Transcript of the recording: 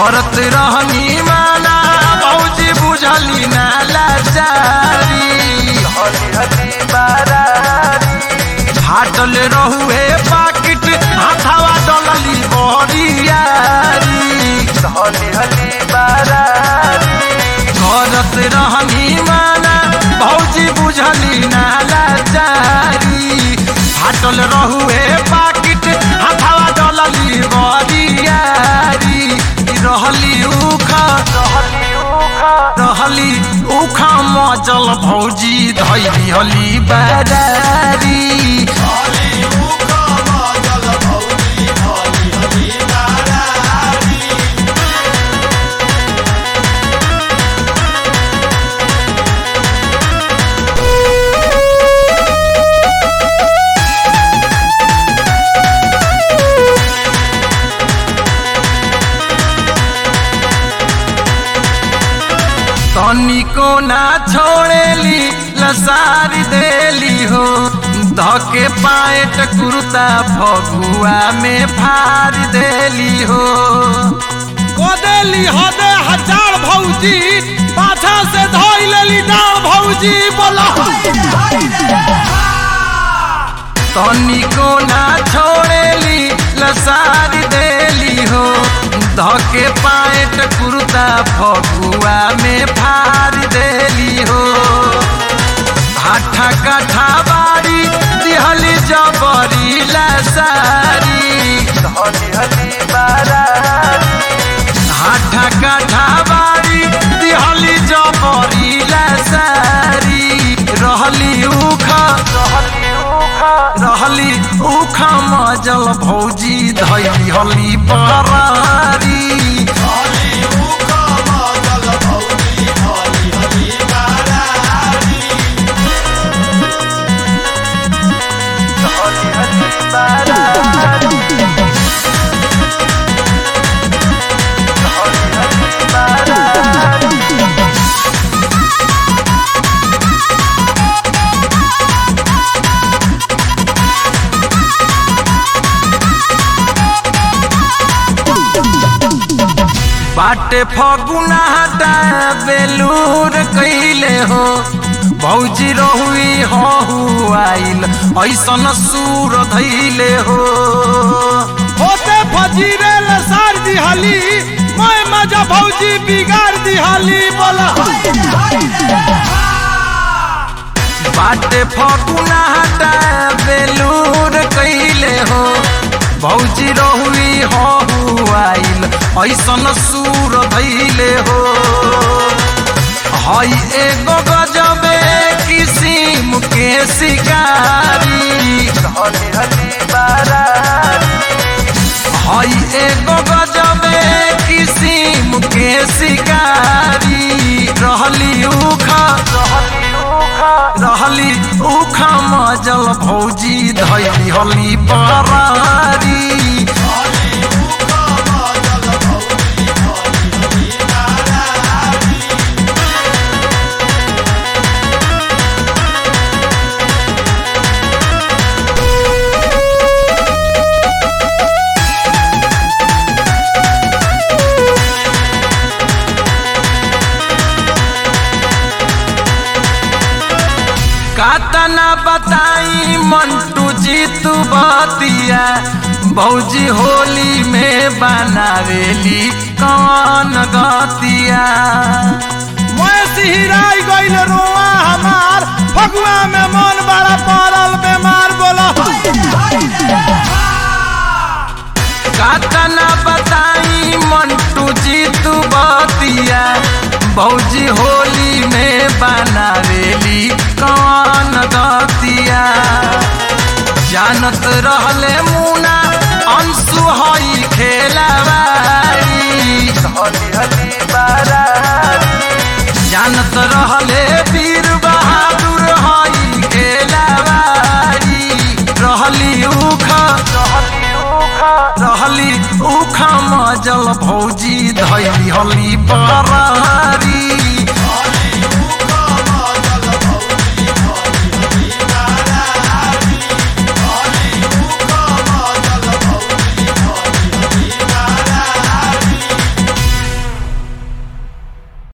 करत रहनी माना भौजी बुझली ना लाचारी हली हली बारारी फाटल रहुए पाकिट हाथावा डलली बरियारी हली हली बारारी करत रहनी माना भौजी बुझली ना लाचारी फाटल रहुए पाकिट हाथावा डलली बरियारी रहली उखा रहली उखा रहली उखा मजल भौजी धैली हली बाजारी तनिको ना छोड़ेली लसारी देली हो धके पाएट कुर्ता फगुआ में फार देली हो कोदेली हदे हजार भौजी पाछा से धोई लेली डाल भौजी बोला तनिको ना छोड़ेली लसारी देली हो धके पाएट कुर्ता फगुआ में फार देली हो हाठा काठा बारी दिहली जबरी लसारी हली हली बारारी हाठा काठा बारी दिहली जबरी लसारी रहली उखा रहली उखा रहली उखा मजल भौजी धैली हली बरारी हली हली बारारी हली हली बारारी बाटे फगुना हटा बेलूर कैले हो भौजी रहुई हहु आइल ऐसन सूर धैले हो होते फजीरे लसार दिहली मैं मजा भौजी बिगाड़ दिहली बोला बाटे फगुना हटा बेलूर कैले हो भौजी रहुई हहु आइल ऐसन सूर धैले हो हई एगो गजबे किसिम के शिकारी हली हली बारारी हई एगो गजबे किसिम के शिकारी रहली उखा रहली उखा रहली उखा मजल भौजी धैली हली बरारी कातना बताई मंटू जीतू बतिया भौजी होली में बनावेली कौन गतिया मैं सिहराई गइल रोआ हमार फगुआ में मन बड़ा पड़ल बीमार बोला कातना बताई मंटू जीतू बतिया भौजी होली में बनावेली कौन गतिया जानत रहले मुना अंशु हई खेलवाई हली हली बारारी जानत रहले वीर बहादुर हई खेलवारी रहली उखा रहली उखा रहली उखा मजल भौजी धैली हली बरारी